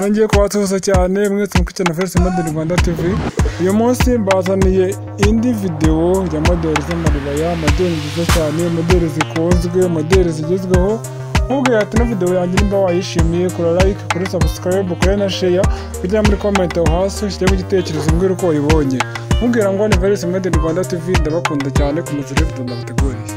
nongeye kubasuhuza cyane mwese mukurikiye na Felix Model Rwanda TV uyu munsi mbazaniye indi videwo ya modeli z'amaribaya modeli nziza cyane modeli zikunzwe modeli zigezweho nkubwira ati ino videwo yanjye nimba wayishimiye kora like kuri subscribe kuri na share kujya muri comment aho hasi ushyiremo igitekerezo mbwira uko wayibonye mubwira ngo ni Felix Model Rwanda TV ndabakunda cyane ku muzire video ndabateguriye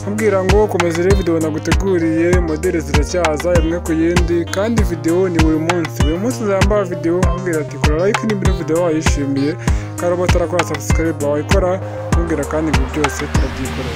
kubabwira ngo komeza urebe videwo naguteguriye modeli ziracyaza imwe ku yindi kandi videwo ni buri munsi buri munsi nzambara videwo nkubwira ati kora like niba ino videwo wayishimiye kandi uba utarakora subscribe wayikora nkubwira kandi ibintu byose turabyikorera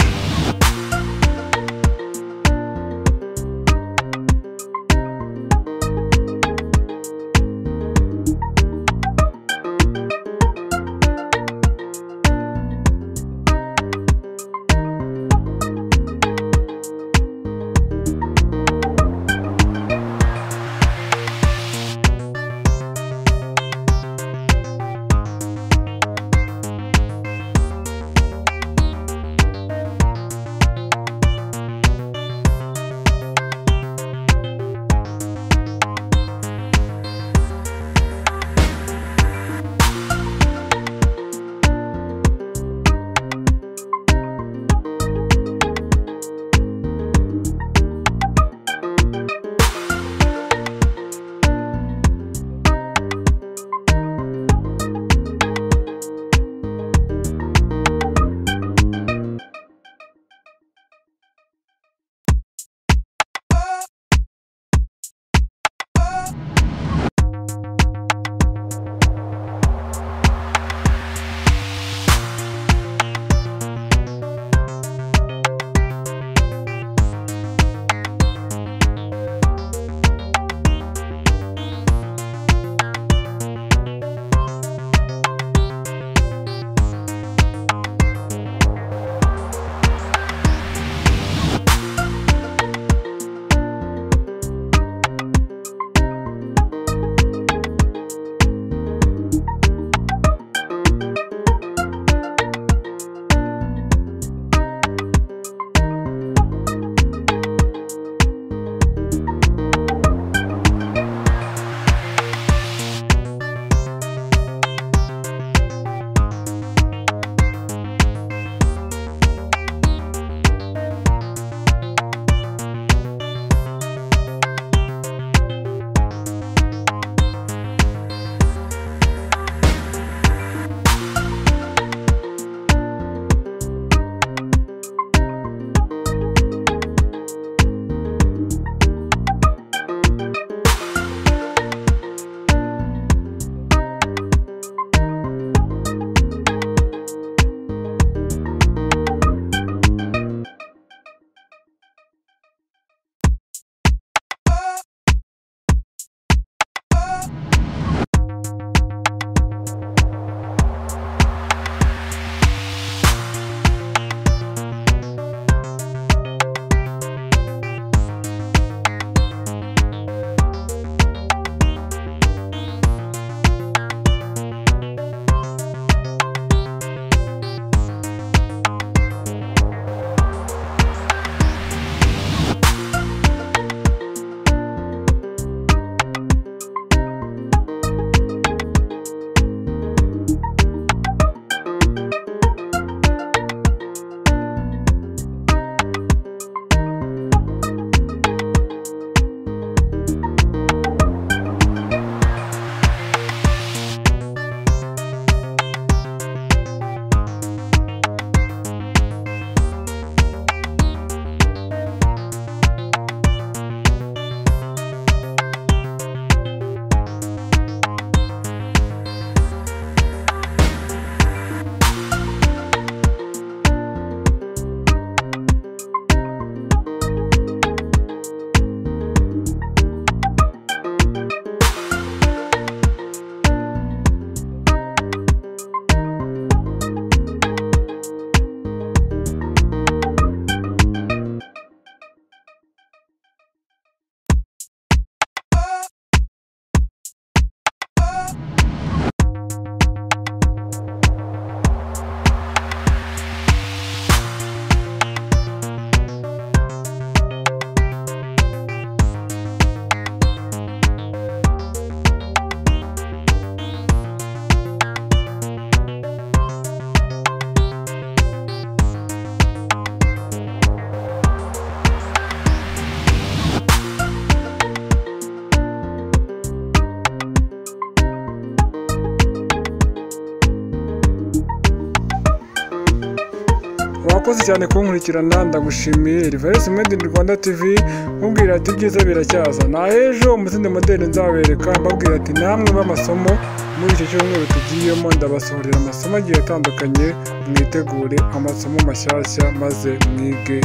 wakoze cyane kunkurikirana ndagushimiye Reverse Made in Rwanda TV mubwira ati ibyiza biracyaza na ejo umutsinda modeli nzabereka mbabwira ati namwe b'amasomo muri icyo cyumweru tugiyemo ndabasohorera amasomo agiye atandukanye mwitegure amasomo mashyashya maze mwige